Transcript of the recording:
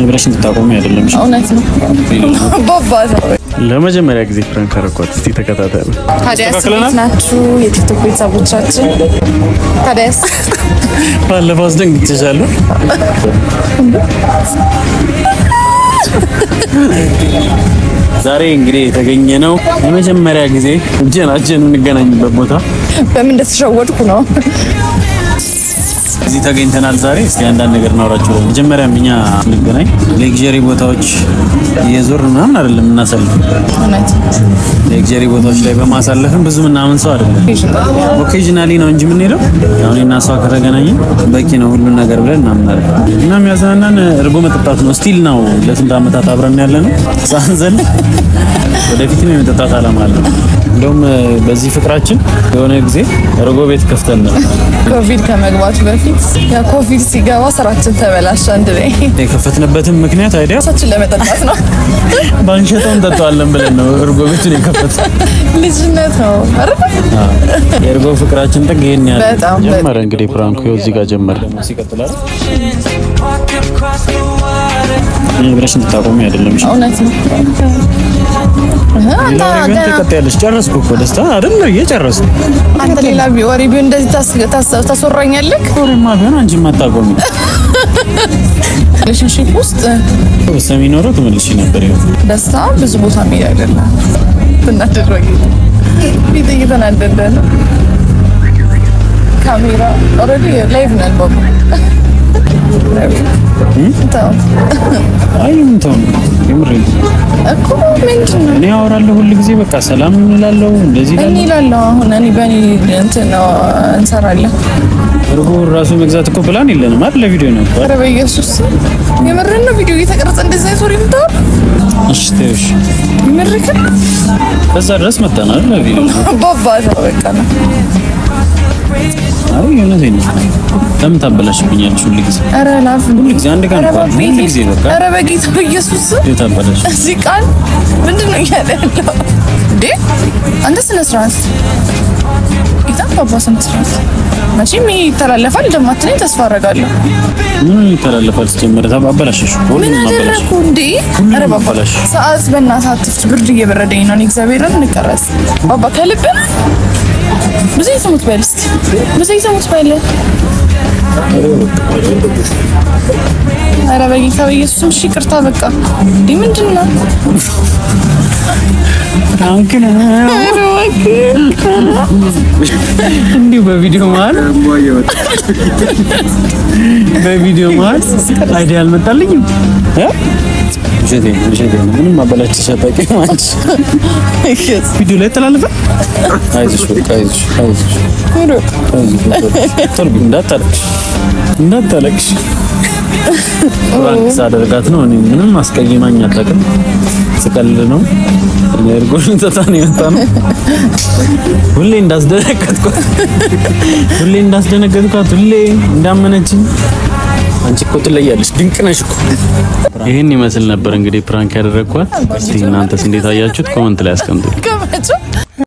ብለሽ እንድታቆሚ አይደለም። እሺ? እውነት ነው ባባ ነው። ለመጀመሪያ ጊዜ ፕራንክ አረኳት። እስቲ ተከታተሉ። ታዲያስ ተስተካክለናል? እንዴት ናችሁ የቲክቶክ ቤተሰቦቻችን? ታዲያስ ባለፈው አስደንግጬሻለሁ። ዛሬ እንግዲህ የተገኘ ነው የመጀመሪያ ጊዜ እጀናችን የምንገናኝበት ቦታ በምን እንደተሸወድኩ ነው። እዚህ ተገኝተናል። ዛሬ እስቲ አንዳንድ ነገር እናወራችሁ። መጀመሪያም እኛ እንገናኝ ሌክዠሪ ቦታዎች እየዞር ምናምን አይደለም እናሳልፍ። እውነት ሌክዠሪ ቦታዎች ላይ በማሳለፍም ብዙ ምናምን ሰው አይደለም ኦኬዥናሊ ነው እንጂ የምንሄደው አሁን እና እሷ ከተገናኘ በቂ ነው ሁሉን ነገር ብለን እናምናለን። እና የሚያዝናናን እርጎ መጠጣት ነው። ስቲል ነው ለስንት ዓመታት አብረን ያለ ነው ሳንዘል ወደፊትም የመጠጣት ዓላማ አለ። እንደውም በዚህ ፍቅራችን የሆነ ጊዜ እርጎ ቤት ከፍተን ነበር። ኮቪድ ከመግባቱ በፊት የኮቪድ ሲገባ ስራችን ተበላሸ። አንድ ላይ የከፈትንበትም ምክንያት አይዲያ ራሳችን ለመጠጣት ነው። ባንሸጠው እንጠጣዋለን ብለን ነው እርጎ ቤቱን የከፈት ልጅነት ነው አይደል? የእርጎ ፍቅራችን ጥግ ይሄን ያህል በጣም ጀመረ። እንግዲህ ፕራንኩ ይኸው እዚህ ጋር ጀመረ። ይሄ ብለሽ እንድታቆሚ አይደለም። እሺ? እውነት ነው። እህ፣ አንተ ሌላ ወሬ ቢሆን ገና ትቀጥያለሽ። ጨረስኩ እኮ ደስታ አይደል? እየጨረስኩ አንተ ሌላ ቢ- ወሬ ቢሆን እንደዚህ ታስ- ታስ- ታስወራኛለህ። ወሬማ ቢሆን አንቺ ማታቆሚ ሪሌሽንሺፕ ውስጥ በሰሚ ኖሮ ትመልሺ ነበር። ይኸው ደስታ ብዙ ቦታ የሚሄድ አይደለም። ትናደድ ወይ ፊት እየተናደደ ነው። ካሜራ ኦልሬዲ ላይቭ ነን ባባ ተው አይ ምን ተው የምሬን እኮ ምንድን ነው እኔ አወራለሁ ሁል ጊዜ በቃ ሰላም እንላለሁ እንደዚህ እኔ እላለሁ። እላለሁ አሁን እኔ በእኔ እንትን ነው እንሰራለን። እርጎ ራሱ መግዛት እኮ ፕላን የለንም አይደል? ለቪዲዮ ነው እኮ ኧረ በኢየሱስ የምርህን ነው ቪዲዮ እየተቀረጸ እንደዚህ አይነት ወሬ የምታወራው? እሺ ተይው እሺ። የምርህን በዛ ድረስ መጣናል ለቪዲዮ ባባ ነው በቃ ነው አይ እውነቴን ነው። ለምን ታበላሽብኛለሽ ሁል ጊዜ ኧረ ላፍ ሁል ጊዜ አንድ ቀን ኧረ እንኳን ሁል በጌታ- ጊዜ በቃ ኧረ በጌታ በኢየሱስ እንዴት ታበላሽ? እዚህ ቃል ምንድን ነው እያለ ያለው እንዴ? አንተ ስነ ስርዓት ጌታ ባባ ስነ ስርዓት መቼም ይሄ ይተላለፋል እንደማትለኝ ተስፋ አደርጋለሁ። ምን ይተላለፋል? ሲጀመር አበላሽሽ እኮ ምን ሁሉንም አበላሽ። አደረኩ እንዴ? ሁሉንም ኧረ ባባ አበላሽ። ሰዓት በእናትህ አትፍት፣ ብርድ እየበረደኝ ነው። እኔ እግዚአብሔርን እንቀረጽ ባባ ከልብ ነው። ብዙ ይሰሙት በል እስኪ ብዙ ይሰሙት በል። ኧረ በጌታ በኢየሱስም እሺ ይቅርታ በቃ እንዴ ምንድን ነው? ፍራንክ ነው ኧረ እባክህ እንዲሁ በቪዲዮ መሀል በቪዲዮ መሀል አይዲያ አልመጣልኝም። እ? ውሸቴን ነው ውሸቴን ነው። ምንም አበላሽተሽ አታውቂም አንቺ። ቪዲዮ ላይ ተላለፈ። አይዞሽ በቃ አይዞሽ አይዞሽ አይዞሽ በቃ። ቶሎ በይ፣ እንዳታለቅሽ እንዳታለቅሽ። ፍራንክ ሳደርጋት ነው። እኔ ምንም አስቀይማኝ አታውቅም። ስቀልድ ነው። እኔ እርጎ ልንጠጣ ነው የመጣ ነው። ሁሌ እንዳስደነገጥኳት ሁሌ እንዳስደነገጥኳት ሁሌ እንዳመነችኝ አንቺ እኮ ትለያለሽ፣ ድንቅ ነሽ እኮ። ይህን ይመስል ነበር እንግዲህ ፕራንክ ያደረግኳት። እስቲ እናንተስ እንዴት አያችሁት? ኮመንት ላይ አስቀምጡ። ከመቼው